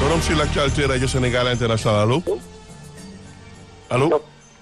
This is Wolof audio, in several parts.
Forum sur l'actualité Radio Sénégal International allo allo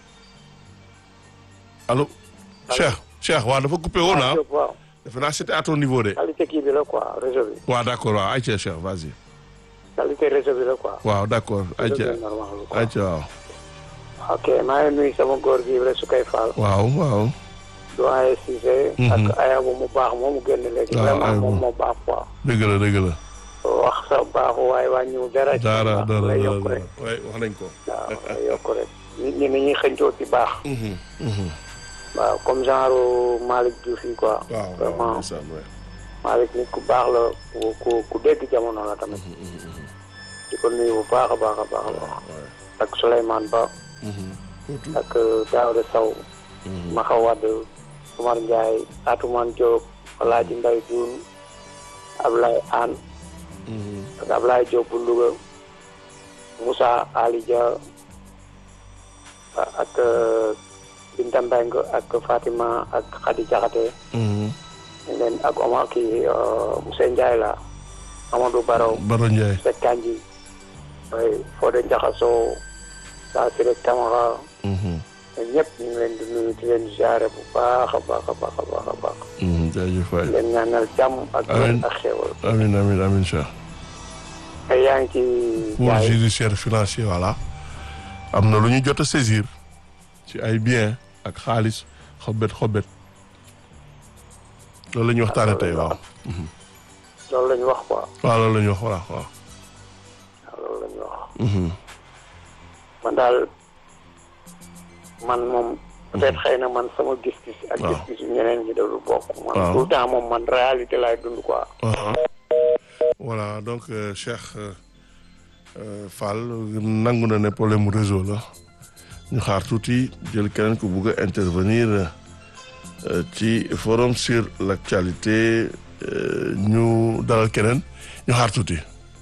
allo Cheikh Cheikh waaw dafa coupé woon ah waaw defe naa c'était à ton niveau de qualité kii bi la quoi réseau bi waaw d'accord waaw ayca Cheikh vas-y qualité réseau bi la quoi waaw d'accord ayca réseau bi normal quoi ayca waaw ok maa ngi nuyu sama góor gi rek su koy faal waaw waaw doyen Cissé Mhm. ak ayabu mu baax moomu génn léegi waaw, vraiment Ayabu. moom moo baax quoi dëgg la dëgg la wax sa baaxu waaye wàññiwul dara ci dara baax dara lay dara yokk rek waay wax nañ ko waaw lay yokk rek nit ñi ni ñuy xëncoo ci baax Mhm, mhm. waaw comme genre Malick Diouf yi quoi waaw waaw vraiment ndeysaan waay Malick nit ku baax la ku ku ku dégg jamono la tamit di ko nuyu bu baax a baax a baax a baax waay ak Souleymane Ba Mhm. Surtout. ak Daouda Sow Mhm. Maxa Wade Omar Ndiaye Atoumane Diop Alaaji Mbaye Dioune Ablaye Anne Mhm. ak Ablaye Diop bu Louga Moussa Ali Dia ak Binta Mbengue ak Fatima ak Khady Diakhaté Mhm. ñu leen ak Omar kii Moussa Ndiaye la Amadou Baraw Baro Ndiaye Seck Kanji oui Fodé Ndiakhasso saa si rek Camara Mhm. ñun ñëpp ñu ngi leen di nuyu di leen ziare bu baax a baax a baax a baax a baax Mhm. jaajëf waay di leen ñaanal jàmm ak Amiin. ak xéwal amin amin amin Cheikh te yaa ngi ci pour jaay judiciaire financier voilà am na lu ñu jot a saisir ci ay biens ak xaalis xobet xobet loolu la ñuy waxtaane tey waaw loolu la ñu wax quoi waaw loolu la ñuy wax voilà waaw waaw loolu la ñu wax Mhm. man daal man moom peut-être xëy na man sama gis-gis ak Waaw. gis-gis ñeneen ñi dalu bokk man Waaw. tout le temps moom man réalité laay dund quoi Aha. voilà donc euh, Cheikh euh, euh, Fall nangu na ne problème mu réseau la ñu xaar tuuti jël keneen ku bugg a intervenir euh, ci forum sur l'actualité euh, ñu dalal keneen ñu xaar tuuti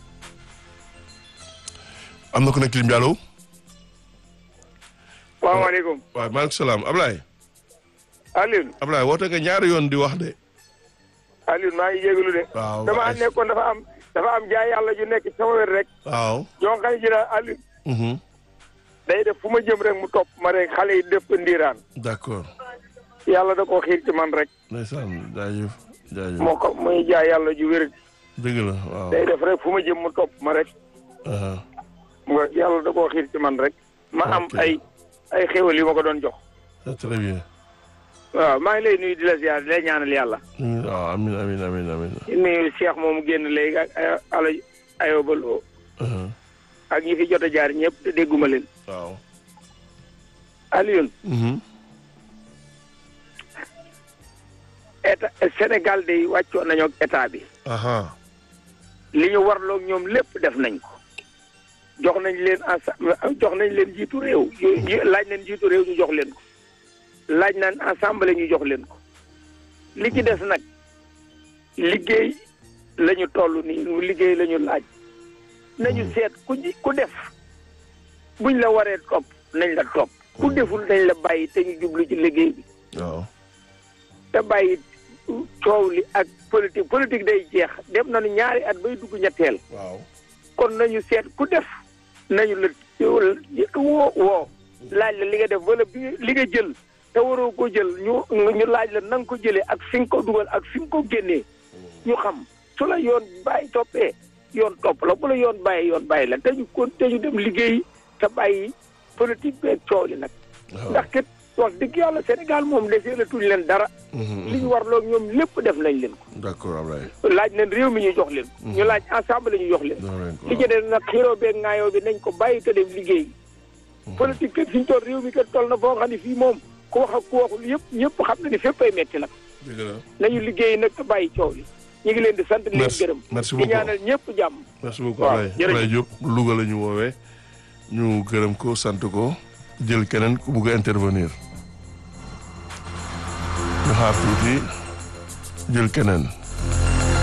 am na ku nekk ci ligne bi allo salaamaaleykum waaw maaleykum salaam Ablaye Alioune Ablaye woote nga ñaari yoon di wax de Alioune maa ngi jégalu de waaw dama waay. nekkoon dafa am dafa am jaay yàlla ju nekk ci sama wér rek waaw yoo xam ne ji daal Alioune mhm. day def fu ma jëm rek mu topp ma rek xale yi def ko ndiiraan d'accord yàlla da koo xiir ci man rek ndeysaan jaajëf jaajëf moo ko muy jaay yàlla ju wér dëgg la waaw day def rek fu ma jëm mu topp ma rek aha. mu nga yàlla da koo xiir ci man rek ma am Ok. ay ay xéwal yu ma ko doon jox c'est très bien waaw maa ngi lay nuyu di la ziar di lay ñaanal yàlla Mm, waaw amin amin amin amin di nuyu Cheikh moomu génn léegi ak ay ala ayobaloo aha. ak ñi fi jot a jaar ñëpp te dégguma leen waaw Alioune Mhm. état Sénégal day wàccoon nañoo ak état bi aha li ñu warloog ñoom lépp def nañ ko jox nañ leen ensemble jox nañ leen jiitu réew yu- yu- laaj nañ jiitu réew ñu jox leen ko laaj nañ assemblée ñu jox leen ko li ci des nag liggéey la ñu toll nii liggéey la ñu laaj nañu seet ku ji ku def buñ la waree topp nañ la topp ku deful nañ la bàyyi te ñu jublu ci liggéey bi waaw te bàyyi coow li ak politique politique day jeex dem nañu ñaari at bay dugg ñetteel waaw kon nañu seet ku def nañu la woo woo laaj la li nga def wala bi nga- li nga jël te waroo ko jël ñu ñu laaj la na nga ko jëlee ak fi nga ko dugal ak fi nga ko génnee ñu xam su la yoon bàyyi toppee yoon topp la bu la yoon bàyyi yoon bàyyi la te ñu kon te ñu dem liggéey te bàyyi politique beeg coow li nag ndax kat wax dëgg yàlla Sénégal moom desee la tuñ leen dara Mhm, li ñu warloo ak ñoom lépp def nañ leen ko d'accord Ablaye laaj nañ réew mi ñu jox leen ko ñu laaj ensemble ñu jox leen jox leen ko li ci des nag xiroo beeg ŋaayoo bi nañ ko bàyyi te dem liggéey politique kat fi ñu toll réew mi kat toll na foo xam ne fii moom ku wax ak ku waxul yëpp ñëpp xam na ni fépp ay metti nag dëgg la nañu liggéey nag te bàyyi coow li ñu ngi leen di sant di leen Merci. gërëm Merci di beaucoup. ñaanal ñëpp jàmm merci beaucoup waaw, Ablaye jërëjëf. Ablaye Diop Louga la ñu woowee ñu gërëm ko sant ko jël keneen ku bugg a intervenir ñu xaar tuuti jël keneen